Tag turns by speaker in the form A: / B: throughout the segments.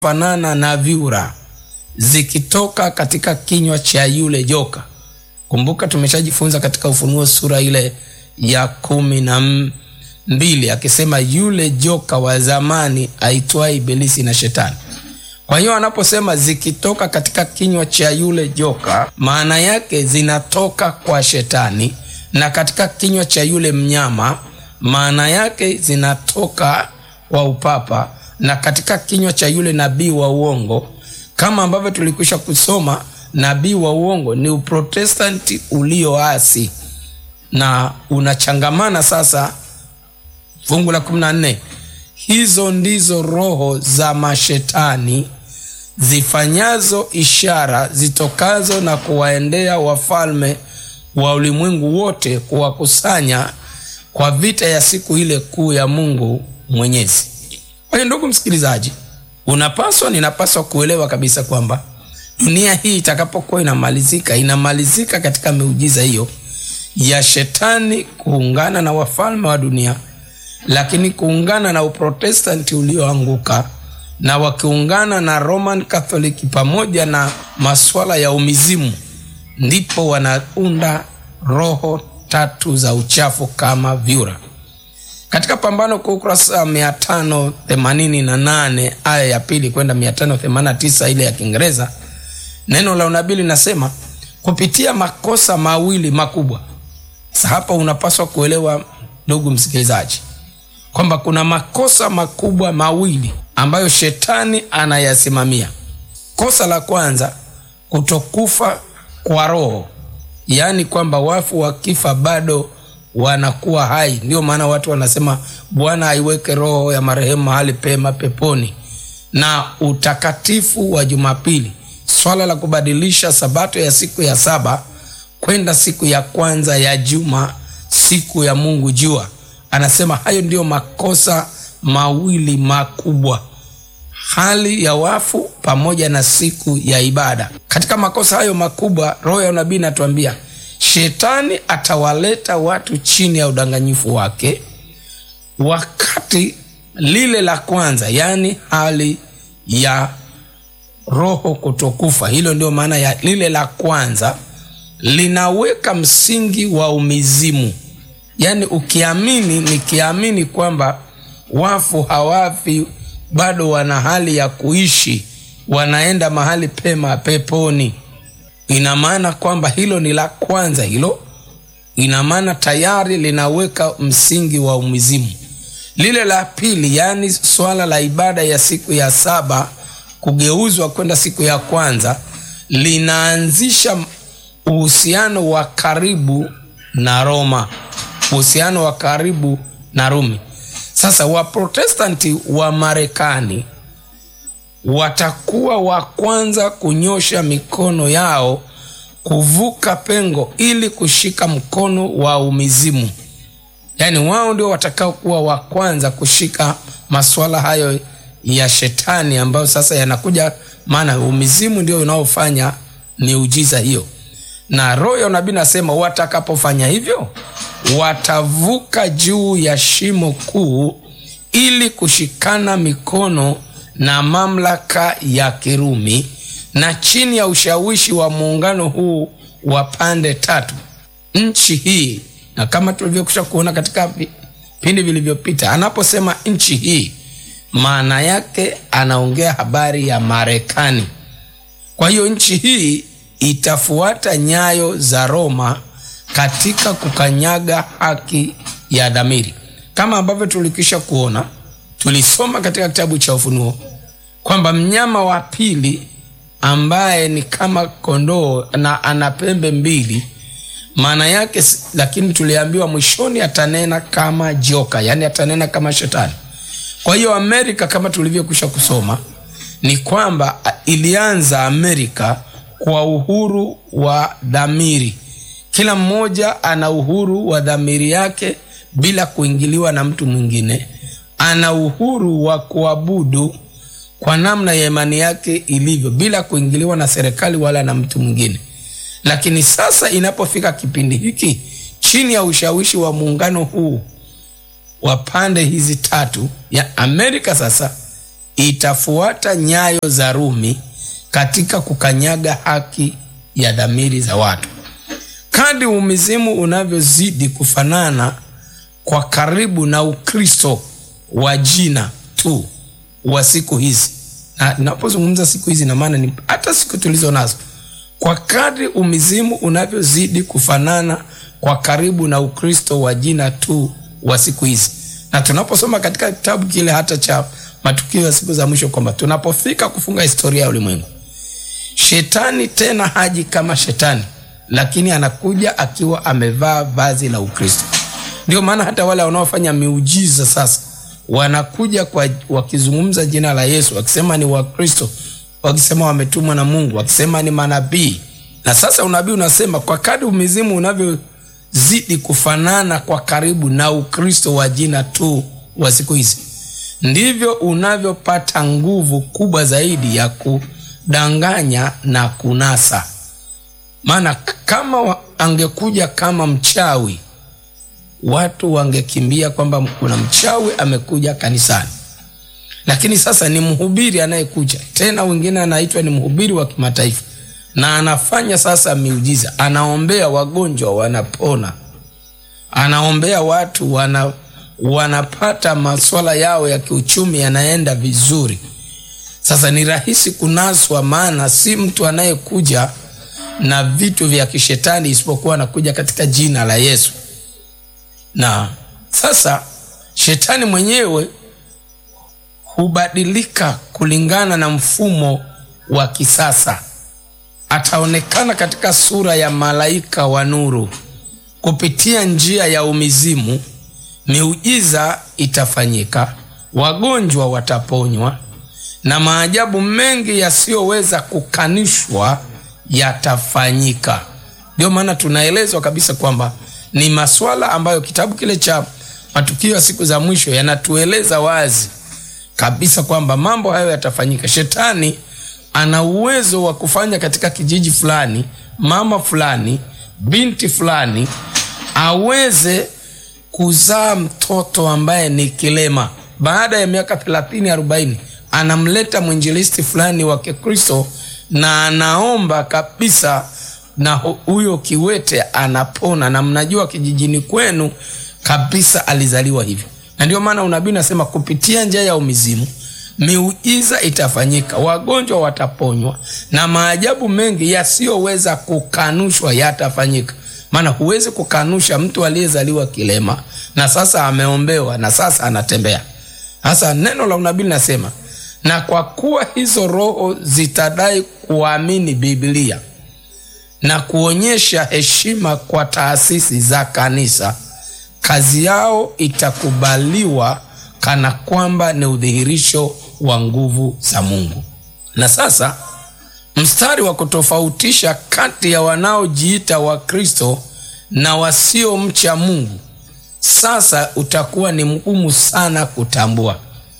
A: fanana na vyura zikitoka katika kinywa cha yule joka. Kumbuka tumeshajifunza katika Ufunuo sura ile ya kumi na mbili akisema yule joka wa zamani aitwaye Ibilisi na Shetani. Kwa hiyo anaposema zikitoka katika kinywa cha yule joka, maana yake zinatoka kwa Shetani, na katika kinywa cha yule mnyama, maana yake zinatoka kwa upapa, na katika kinywa cha yule nabii wa uongo, kama ambavyo tulikwisha kusoma, nabii wa uongo ni uprotestanti ulioasi na unachangamana sasa. Fungu la 14 hizo ndizo roho za mashetani zifanyazo ishara zitokazo na kuwaendea wafalme wa ulimwengu wote kuwakusanya kwa vita ya siku ile kuu ya Mungu Mwenyezi. Kwa hiyo ndugu msikilizaji, unapaswa ninapaswa kuelewa kabisa kwamba dunia hii itakapokuwa inamalizika, inamalizika katika miujiza hiyo ya shetani kuungana na wafalme wa dunia, lakini kuungana na uprotestanti ulioanguka na wakiungana na Roman Catholic pamoja na masuala ya umizimu, ndipo wanaunda roho tatu za uchafu kama vyura. Katika Pambano kwa ukurasa 588 aya ya pili kwenda 589 ile ya Kiingereza, neno la unabii linasema kupitia makosa mawili makubwa. Sasa hapa unapaswa kuelewa ndugu msikilizaji, kwamba kuna makosa makubwa mawili ambayo shetani anayasimamia. Kosa la kwanza, kutokufa kwa roho, yaani kwamba wafu wakifa bado wanakuwa hai. Ndio maana watu wanasema Bwana aiweke roho ya marehemu mahali pema peponi. Na utakatifu wa Jumapili, swala la kubadilisha sabato ya siku ya saba kwenda siku ya kwanza ya juma, siku ya Mungu jua, anasema hayo ndiyo makosa mawili makubwa, hali ya wafu pamoja na siku ya ibada. Katika makosa hayo makubwa, roho ya unabii inatuambia shetani atawaleta watu chini ya udanganyifu wake, wakati lile la kwanza, yaani hali ya roho kutokufa, hilo ndio maana ya lile la kwanza, linaweka msingi wa umizimu. Yaani ukiamini, nikiamini kwamba wafu hawafi, bado wana hali ya kuishi, wanaenda mahali pema peponi ina maana kwamba hilo ni la kwanza. Hilo ina maana tayari linaweka msingi wa umizimu. Lile la pili, yaani swala la ibada ya siku ya saba kugeuzwa kwenda siku ya kwanza, linaanzisha uhusiano wa karibu na Roma, uhusiano wa karibu na Rumi. Sasa Waprotestanti wa Marekani watakuwa wa kwanza kunyosha mikono yao kuvuka pengo ili kushika mkono wa umizimu. Yaani wao ndio watakao kuwa wa kwanza kushika masuala hayo ya shetani ambayo sasa yanakuja, maana umizimu ndio unaofanya miujiza hiyo. Na roho ya unabii nasema watakapofanya hivyo, watavuka juu ya shimo kuu ili kushikana mikono na mamlaka ya Kirumi na chini ya ushawishi wa muungano huu wa pande tatu, nchi hii. Na kama tulivyokwisha kuona katika vipindi vilivyopita, anaposema nchi hii, maana yake anaongea habari ya Marekani. Kwa hiyo nchi hii itafuata nyayo za Roma katika kukanyaga haki ya dhamiri, kama ambavyo tulikwisha kuona tulisoma katika kitabu cha Ufunuo kwamba mnyama wa pili ambaye ni kama kondoo na ana pembe mbili, maana yake, lakini tuliambiwa mwishoni atanena kama joka, yaani atanena kama shetani. Kwa hiyo Amerika, kama tulivyokwisha kusoma, ni kwamba ilianza Amerika kwa uhuru wa dhamiri. Kila mmoja ana uhuru wa dhamiri yake bila kuingiliwa na mtu mwingine ana uhuru wa kuabudu kwa namna ya imani yake ilivyo bila kuingiliwa na serikali wala na mtu mwingine. Lakini sasa inapofika kipindi hiki, chini ya ushawishi wa muungano huu wa pande hizi tatu ya Amerika, sasa itafuata nyayo za Rumi katika kukanyaga haki ya dhamiri za watu. Kadri umizimu unavyozidi kufanana kwa karibu na Ukristo wa jina tu wa siku hizi, na napozungumza siku hizi na maana ni hata siku tulizo nazo. Kwa kadri umizimu unavyozidi kufanana kwa karibu na Ukristo wa jina tu wa siku hizi, na tunaposoma katika kitabu kile hata cha matukio ya siku za mwisho kwamba tunapofika kufunga historia ya ulimwengu, shetani tena haji kama shetani, lakini anakuja akiwa amevaa vazi la Ukristo. Ndio maana hata wale wanaofanya miujiza sasa wanakuja kwa wakizungumza jina la Yesu, wakisema ni Wakristo, wakisema wametumwa na Mungu, wakisema ni manabii. Na sasa unabii unasema kwa kadri umizimu unavyozidi kufanana kwa karibu na Ukristo wa jina tu wa siku hizi, ndivyo unavyopata nguvu kubwa zaidi ya kudanganya na kunasa. Maana kama angekuja kama mchawi watu wangekimbia kwamba kuna mchawi amekuja kanisani, lakini sasa ni mhubiri anayekuja tena, wengine anaitwa ni mhubiri wa kimataifa, na anafanya sasa miujiza, anaombea wagonjwa wanapona, anaombea watu wana, wanapata maswala yao ya kiuchumi yanaenda vizuri. Sasa ni rahisi kunaswa, maana si mtu anayekuja na vitu vya kishetani, isipokuwa anakuja katika jina la Yesu na sasa shetani mwenyewe hubadilika kulingana na mfumo wa kisasa. Ataonekana katika sura ya malaika wa nuru. Kupitia njia ya umizimu, miujiza itafanyika, wagonjwa wataponywa, na maajabu mengi yasiyoweza kukanishwa yatafanyika. Ndio maana tunaelezwa kabisa kwamba ni maswala ambayo kitabu kile cha matukio ya siku za mwisho yanatueleza wazi kabisa kwamba mambo hayo yatafanyika. Shetani ana uwezo wa kufanya katika kijiji fulani, mama fulani, binti fulani aweze kuzaa mtoto ambaye ni kilema. Baada ya miaka thelathini arobaini, anamleta mwinjilisti fulani wa Kikristo na anaomba kabisa na huyo kiwete anapona, na mnajua kijijini kwenu kabisa alizaliwa hivyo. Na ndio maana unabii unasema kupitia njia ya umizimu miujiza itafanyika, wagonjwa wataponywa, na maajabu mengi yasiyoweza kukanushwa yatafanyika. Maana huwezi kukanusha mtu aliyezaliwa kilema na sasa ameombewa na sasa anatembea. Sasa neno la unabii linasema, na kwa kuwa hizo roho zitadai kuamini Biblia na kuonyesha heshima kwa taasisi za kanisa, kazi yao itakubaliwa kana kwamba ni udhihirisho wa nguvu za Mungu. Na sasa mstari wa kutofautisha kati ya wanaojiita Wakristo na wasiomcha Mungu sasa utakuwa ni mgumu sana kutambua.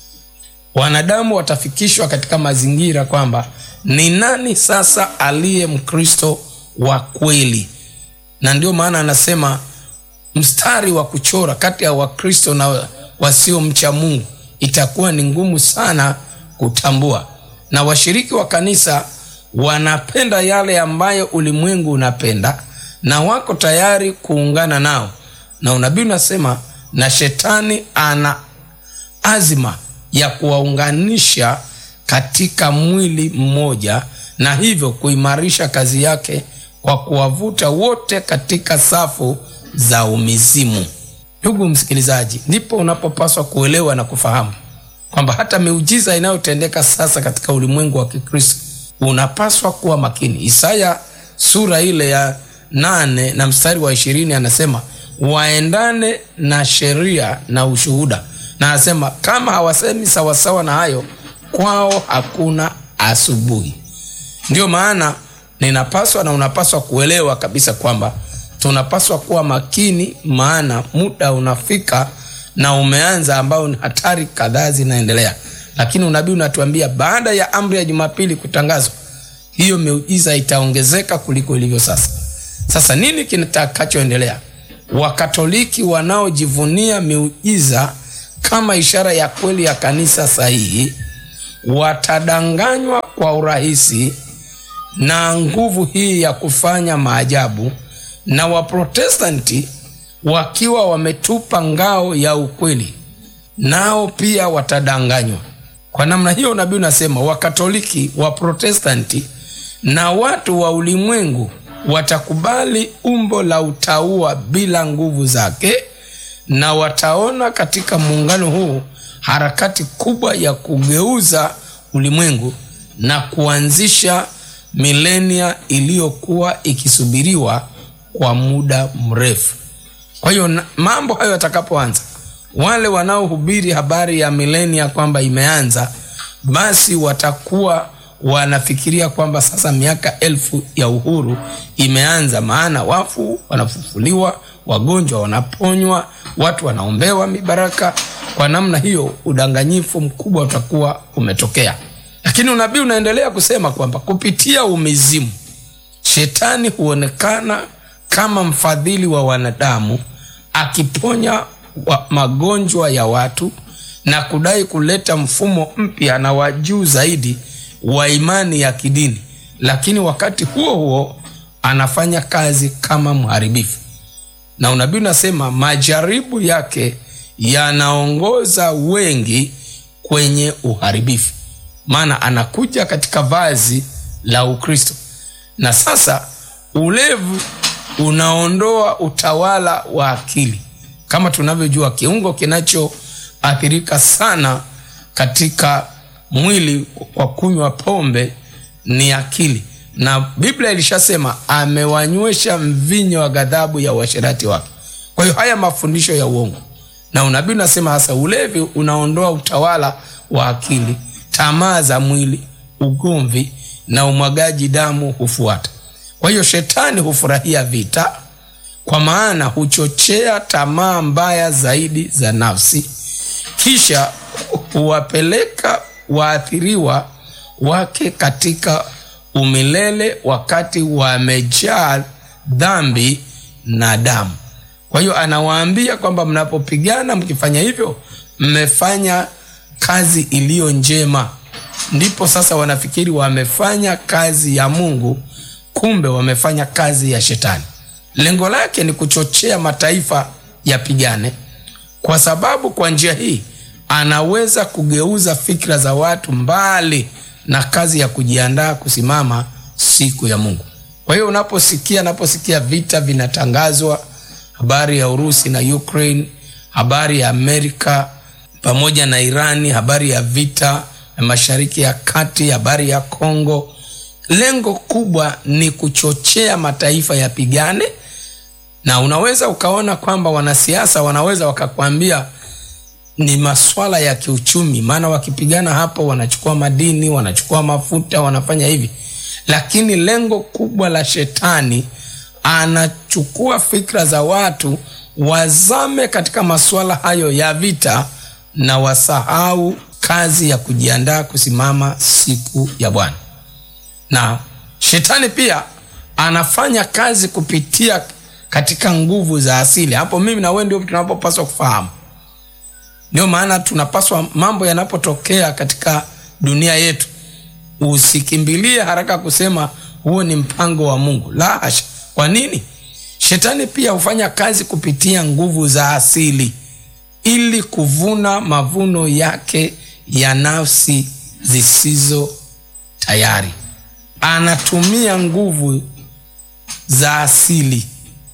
A: Wanadamu watafikishwa katika mazingira kwamba ni nani sasa aliye Mkristo wa kweli, na ndio maana anasema mstari wa kuchora kati ya Wakristo na wasiomcha Mungu itakuwa ni ngumu sana kutambua. Na washiriki wa kanisa wanapenda yale ambayo ulimwengu unapenda na wako tayari kuungana nao, na unabii unasema, na shetani ana azima ya kuwaunganisha katika mwili mmoja, na hivyo kuimarisha kazi yake kwa kuwavuta wote katika safu za umizimu. Ndugu msikilizaji, ndipo unapopaswa kuelewa na kufahamu kwamba hata miujiza inayotendeka sasa katika ulimwengu wa Kikristo unapaswa kuwa makini. Isaya sura ile ya nane na mstari wa ishirini anasema waendane na sheria na ushuhuda, na anasema kama hawasemi sawasawa na hayo, kwao hakuna asubuhi. Ndiyo maana ninapaswa na unapaswa kuelewa kabisa kwamba tunapaswa kuwa makini, maana muda unafika na umeanza ambao ni hatari kadhaa zinaendelea, lakini unabii unatuambia baada ya amri ya Jumapili kutangazwa, hiyo miujiza itaongezeka kuliko ilivyo sasa. Sasa nini kitakachoendelea? Wakatoliki wanaojivunia miujiza kama ishara ya kweli ya kanisa sahihi watadanganywa kwa urahisi na nguvu hii ya kufanya maajabu, na Waprotestanti wakiwa wametupa ngao ya ukweli, nao pia watadanganywa. Kwa namna hiyo, nabii unasema Wakatoliki, Waprotestanti na watu wa ulimwengu watakubali umbo la utauwa bila nguvu zake, na wataona katika muungano huu harakati kubwa ya kugeuza ulimwengu na kuanzisha milenia iliyokuwa ikisubiriwa kwa muda mrefu. Kwa hiyo mambo hayo yatakapoanza, wale wanaohubiri habari ya milenia kwamba imeanza, basi watakuwa wanafikiria kwamba sasa miaka elfu ya uhuru imeanza, maana wafu wanafufuliwa, wagonjwa wanaponywa, watu wanaombewa mibaraka. Kwa namna hiyo, udanganyifu mkubwa utakuwa umetokea. Lakini unabii unaendelea kusema kwamba kupitia umizimu, shetani huonekana kama mfadhili wa wanadamu, akiponya wa magonjwa ya watu na kudai kuleta mfumo mpya na wa juu zaidi wa imani ya kidini, lakini wakati huo huo anafanya kazi kama mharibifu. Na unabii unasema majaribu yake yanaongoza wengi kwenye uharibifu, maana anakuja katika vazi la Ukristo. Na sasa ulevu unaondoa utawala wa akili. Kama tunavyojua, kiungo kinachoathirika sana katika mwili kwa kunywa pombe ni akili, na Biblia ilishasema amewanywesha mvinyo wa ghadhabu ya uasherati wake. Kwa hiyo haya mafundisho ya uongo, na unabii unasema hasa ulevi unaondoa utawala wa akili, tamaa za mwili, ugomvi na umwagaji damu hufuata. Kwa hiyo shetani hufurahia vita, kwa maana huchochea tamaa mbaya zaidi za nafsi, kisha huwapeleka waathiriwa wake katika umilele wakati wamejaa dhambi na damu. Kwa hiyo anawaambia kwamba mnapopigana, mkifanya hivyo, mmefanya kazi iliyo njema. Ndipo sasa wanafikiri wamefanya kazi ya Mungu, kumbe wamefanya kazi ya Shetani. Lengo lake ni kuchochea mataifa yapigane, kwa sababu kwa njia hii anaweza kugeuza fikra za watu mbali na kazi ya kujiandaa kusimama siku ya Mungu. Kwa hiyo unaposikia naposikia vita vinatangazwa, habari ya Urusi na Ukraine, habari ya Amerika pamoja na Irani, habari ya vita ya Mashariki ya Kati, habari ya Kongo, lengo kubwa ni kuchochea mataifa yapigane, na unaweza ukaona kwamba wanasiasa wanaweza wakakwambia ni maswala ya kiuchumi, maana wakipigana hapo wanachukua madini, wanachukua mafuta, wanafanya hivi. Lakini lengo kubwa la shetani, anachukua fikra za watu wazame katika masuala hayo ya vita na wasahau kazi ya kujiandaa kusimama siku ya Bwana. Na shetani pia anafanya kazi kupitia katika nguvu za asili. Hapo mimi na wewe ndio tunapopaswa kufahamu. Ndio maana tunapaswa, mambo yanapotokea katika dunia yetu, usikimbilie haraka kusema huo ni mpango wa Mungu. La hasha! Kwa nini? Shetani pia hufanya kazi kupitia nguvu za asili ili kuvuna mavuno yake ya nafsi zisizo tayari. Anatumia nguvu za asili,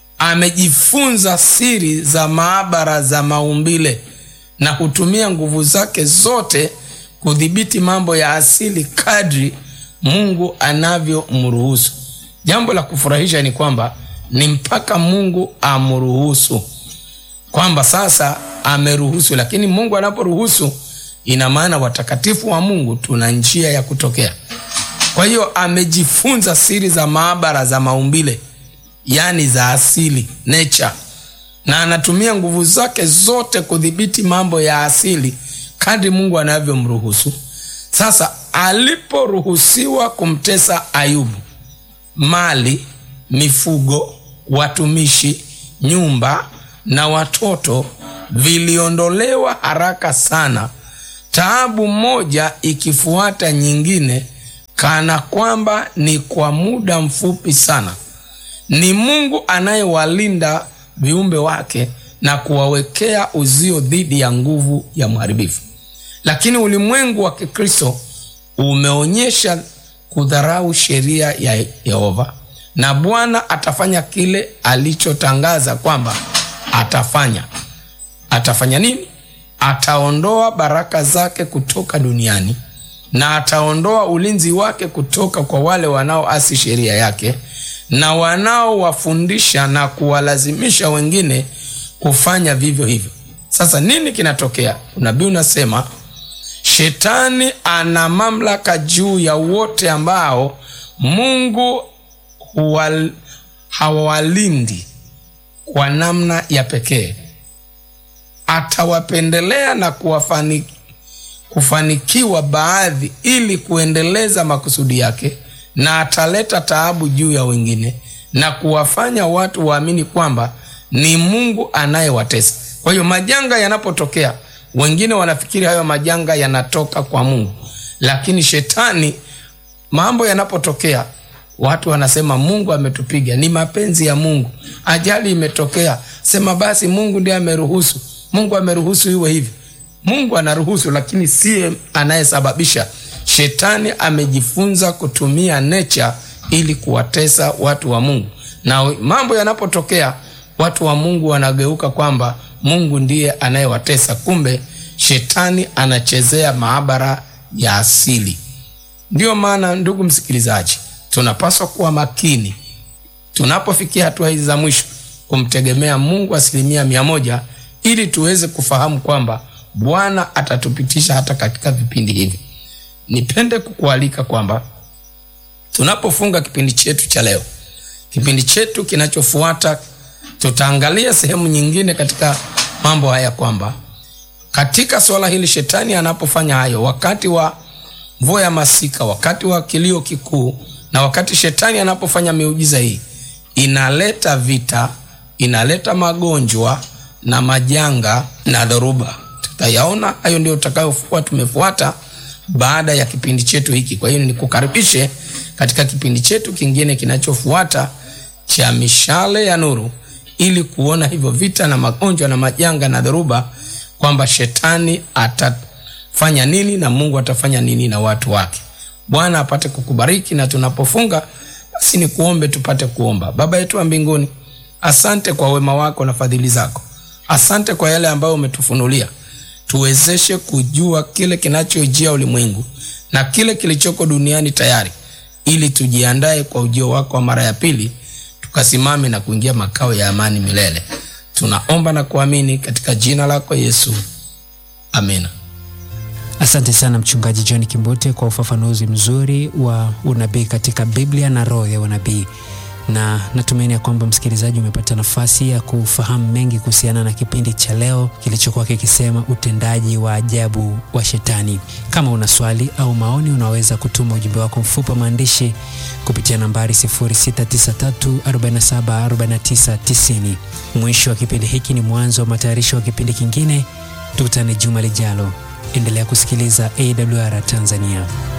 A: amejifunza siri za maabara za maumbile na hutumia nguvu zake zote kudhibiti mambo ya asili kadri Mungu anavyomruhusu. Jambo la kufurahisha ni kwamba ni mpaka Mungu amruhusu, kwamba sasa ameruhusu. Lakini Mungu anaporuhusu, ina maana watakatifu wa Mungu tuna njia ya kutokea. Kwa hiyo amejifunza siri za maabara za maumbile, yaani za asili nature na anatumia nguvu zake zote kudhibiti mambo ya asili kadri Mungu anavyomruhusu. Sasa aliporuhusiwa kumtesa Ayubu, mali, mifugo, watumishi, nyumba na watoto viliondolewa haraka sana. taabu moja ikifuata nyingine kana kwamba ni kwa muda mfupi sana ni mungu anayewalinda viumbe wake na kuwawekea uzio dhidi ya nguvu ya mharibifu lakini ulimwengu wa kikristo umeonyesha kudharau sheria ya yehova na bwana atafanya kile alichotangaza kwamba atafanya atafanya nini ataondoa baraka zake kutoka duniani na ataondoa ulinzi wake kutoka kwa wale wanaoasi sheria yake na wanaowafundisha na kuwalazimisha wengine kufanya vivyo hivyo sasa nini kinatokea unabii unasema shetani ana mamlaka juu ya wote ambao mungu huwal, hawalindi kwa namna ya pekee atawapendelea na kuwafani, kufanikiwa baadhi ili kuendeleza makusudi yake na ataleta taabu juu ya wengine na kuwafanya watu waamini kwamba ni mungu anayewatesa kwa hiyo majanga yanapotokea wengine wanafikiri hayo majanga yanatoka kwa mungu lakini shetani mambo yanapotokea watu wanasema mungu ametupiga ni mapenzi ya mungu ajali imetokea sema basi mungu ndiye ameruhusu mungu ameruhusu iwe hivi mungu anaruhusu lakini siye anayesababisha shetani amejifunza kutumia nature ili kuwatesa watu wa mungu na mambo yanapotokea watu wa mungu wanageuka kwamba mungu ndiye anayewatesa kumbe shetani anachezea maabara ya asili ndiyo maana ndugu msikilizaji tunapaswa kuwa makini tunapofikia hatua hizi za mwisho kumtegemea mungu asilimia mia moja ili tuweze kufahamu kwamba bwana atatupitisha hata katika vipindi hivi nipende kukualika kwamba tunapofunga kipindi chetu cha leo kipindi chetu kinachofuata tutaangalia sehemu nyingine katika mambo haya kwamba katika swala hili shetani anapofanya hayo wakati wa mvua ya masika wakati wa kilio kikuu na wakati shetani anapofanya miujiza hii inaleta vita inaleta magonjwa na majanga na dhoruba tutayaona hayo ndio tutakayokuwa tumefuata baada ya kipindi chetu hiki kwa hiyo nikukaribishe katika kipindi chetu kingine kinachofuata cha mishale ya nuru ili kuona hivyo vita na magonjwa na majanga na dhoruba kwamba shetani atafanya nini na mungu atafanya nini na watu wake bwana apate kukubariki na tunapofunga basi ni kuombe tupate kuomba baba yetu wa mbinguni asante kwa wema wako na fadhili zako asante kwa yale ambayo umetufunulia tuwezeshe kujua kile kinachojia ulimwengu na kile kilichoko duniani tayari ili tujiandae kwa ujio wako wa mara ya pili tukasimame na kuingia makao ya amani milele tunaomba na kuamini katika jina lako yesu amina
B: asante sana mchungaji john kimbute kwa ufafanuzi mzuri wa unabii katika biblia na roho ya unabii na natumaini ya kwamba msikilizaji umepata nafasi ya kufahamu mengi kuhusiana na kipindi cha leo kilichokuwa kikisema utendaji wa ajabu wa shetani kama una swali au maoni unaweza kutuma ujumbe wako mfupi wa maandishi kupitia nambari 693474990 mwisho wa kipindi hiki ni mwanzo wa matayarisho wa kipindi kingine tukutane juma lijalo endelea kusikiliza awr tanzania